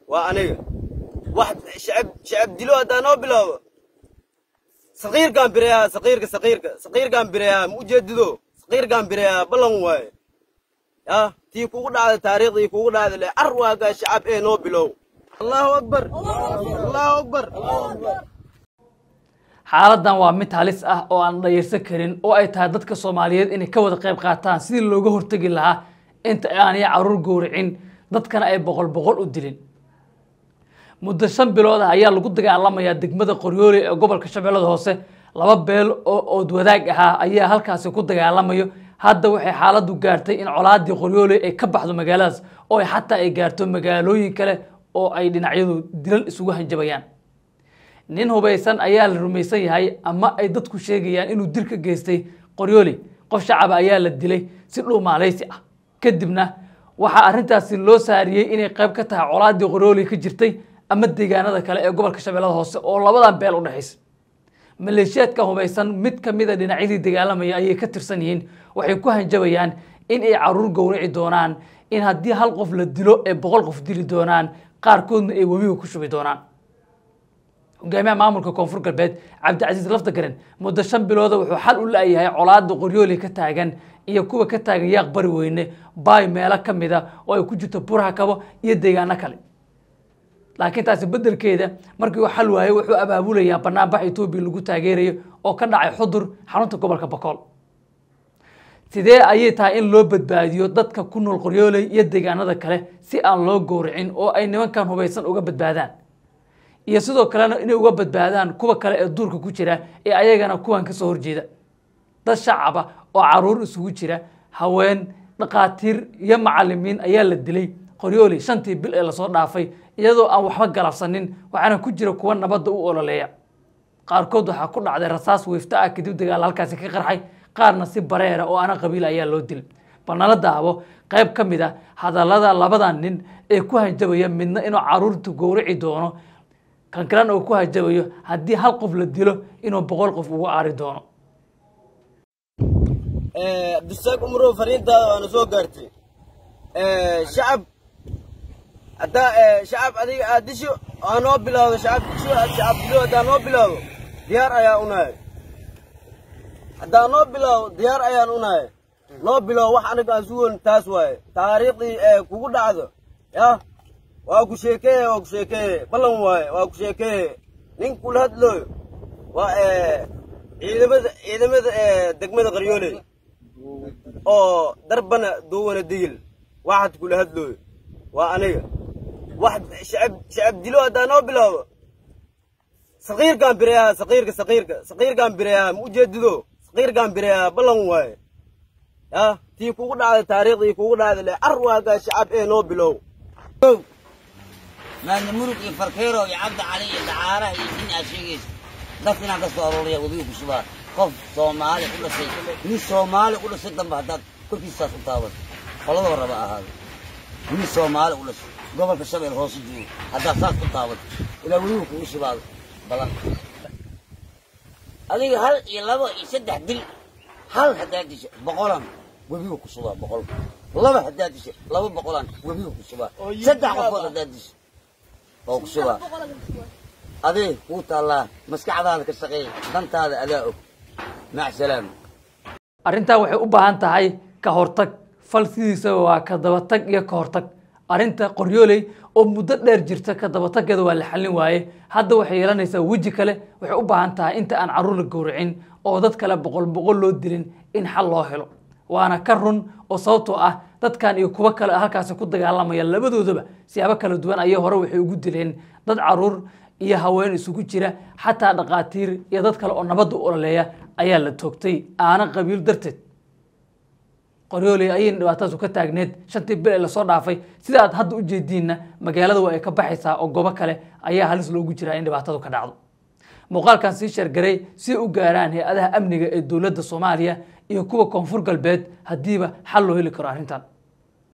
waa aniga wax shacab shacab dilo haddaa noo bilaabo saqiirkaan bireeyaa saqiirka saqiirka saqiirkaan bireeyaa ma ujeedido saqiirkaan bireeyaa ballan waaye ya tii kugu dhacda taariikhdii kugu dhacda le car waagaa shacab ee noo bilow allahu akbar allahu akbar xaaladan waa mid halis ah oo aan dhayarsan karin oo ay tahay dadka soomaaliyeed inay ka wada qayb qaataan sidii looga hortegi lahaa inta aanay caruur gowracin dadkana ay boqol boqol u dilin muddo shan bilood ah ayaa lagu dagaalamayaa degmada qoryoole ee gobolka shabeellada hoose laba beel oo ood wadaag ahaa ayaa halkaasi ku dagaalamayo hadda waxay xaaladdu gaartay in colaadii qoryoole ay ka baxdo magaaladaas oo ay xataa ay gaarto magaalooyin kale oo ay dhinacyadu dilal isugu hanjabayaan nin hubaysan ayaa la rumaysan yahay ama ay dadku sheegayaan inuu dil ka geystay qoryoole qof shacaba ayaa la dilay si dhuumaalaysi ah kadibna waxaa arrintaasi loo saariyey inay qayb ka tahay colaadii qoryoole ka jirtay ama deegaanada kale ee gobolka shabeellada hoose oo labadan beel u dhexaysa maleeshiyaadka hubaysan mid ka mid a dhinacyadii dagaalamaya ayay ka tirsan yihiin waxay ku hanjabayaan in ay caruur gowraci doonaan in haddii hal qof la dilo ay boqol qof dili doonaan qaarkoodna ay webiga ku shubi doonaan hogaamiyaha maamulka koonfur galbeed cabdicasiis laftagaren muddo shan bilooda wuxuu xal u la-yahay colaada qoryooli ka taagan iyo kuwa ka taagan yaaq bari weyne baay meelo ka mid a oo ay ku jirto buraha kabo iyo deegaano kale laakiin taasi bedelkeeda markii uu xal waayey wuxuu abaabulayaa banaanbax etoobiya lagu taageerayo oo ka dhacay xudur xarunta gobolka bokool sidee ayay tahay in loo badbaadiyo dadka ku nool qoryooley iyo deegaanada kale si aan loo gowracin oo ay nimankan hubaysan uga badbaadaan iyo sidoo kalena inay uga badbaadaan kuwa kale ee duurka ku jira ee ayagana kuwan ka soo horjeeda dad shacaba oo caruur isugu jira haween dhakhaatiir iyo macalimiin ayaa la dilay qoryooley shantii bil ee lasoo dhaafay iyadoo aan waxba galabsanin waxaana ku jira kuwa nabadda u ololeeya qaarkood waxaa ku dhacday rasaas weifta ah kadib dagaal halkaasi ka qarxay qaarna si bareera oo ana qabiil ayaa loo dilay bal nala daabo qayb ka mid a hadallada labadan nin ee ku hanjabaya midna inuu caruurta gowraci doono kan kalena uu ku hanjabayo haddii hal qof la dilo inuu boqol qof ugu aari doono abdisaaq umrow fariintaada waana soo gaartay shacab haddaa shacab adiga aad disho aa noo bilaawdo shacab disho shacab dilo haddaa noo bilaawdo diyaar ayaa unahay haddaa noo bilaawdo diyaar ayaan unahay noo bilaawo wax aniga aan sugon taas waaye taariikhdii ee kugu dhacdo yah waa ku sheekeeye waa ku sheekeeye ballan waaye waa ku sheekeeye nin kula hadlooyo waa ciidamada ciidamada degmada qaryooley oo darbana duwana digil waxad kula hadlooyo waa aniga wax shacab shacab dilo haddaa noo bilaabo saqiirkaan bireeyaa saqiirka saqiirka saqiirkaan bireeyaa ma ujeedido saqiirkaan bireeyaa ballan waaye ya tii kugu dhacda taariikhdii kugu dhacda le car waagaa shacab ee noo bilow maadna murug iyo farkeero iyo cabdi cali iyo dacaaraha iyo nin aad sheegaysa dadka inaan ka soo arooraya webiga ku shubaa qof soomaali u dhashay nin soomaali u dhashay dambe haddaad korkiisaas u taabato qoladaba raba ahaado nin soomaali u dhashay gobolka shabeel hoose joogo haddaad saas u taabato ilaa webiga kugu shubaado badan adiga hal iyo laba iyo saddex dil hal haddaad disho boqolan webiga ku shubaa boqol laba haddaad disho laba boqolan webiga ku shubaa saddex qofood haddaad disho oo ku shubaa adee kuu taallaa maskaxdaada ka shaqeey dantaada adaa og mac salaam arrintan waxay u baahan tahay ka hortag fal sidiisaba waa ka dabatag iyo ka hortag arrinta qoryooley oo muddo dheer jirta ka dabatageeda waa la xallin waaye hadda waxay yeelanaysaa weji kale waxay u baahan tahay inta aan carruur la gowracin oo dad kale boqol boqol loo dilin in xal loo helo waana ka run oo sababtoo ah dadkan iyo kuwo kale halkaasi ku dagaalamaya labadoodaba siyaabo kala duwan ayay hore waxay ugu dileen dad caruur iyo haween isugu jira xataa dhakhaatiir iyo dad kale oo nabadda u ololeeya ayaa la toogtay aana qabiil darteed qoryooley ayayna dhibaatadaasu ka taagneed shantii bil ee lasoo dhaafay sida aad hadda u jeediinna magaalada waa ay ka baxaysaa oo gobo kale ayaa halis loogu jiraa in dhibaatadu ka dhacdo muuqaalkan sii sheergaray si u gaaraan hay-adaha amniga ee dowladda soomaaliya iyo kuwa koonfur galbeed haddiiba xal loo heli karo arrintan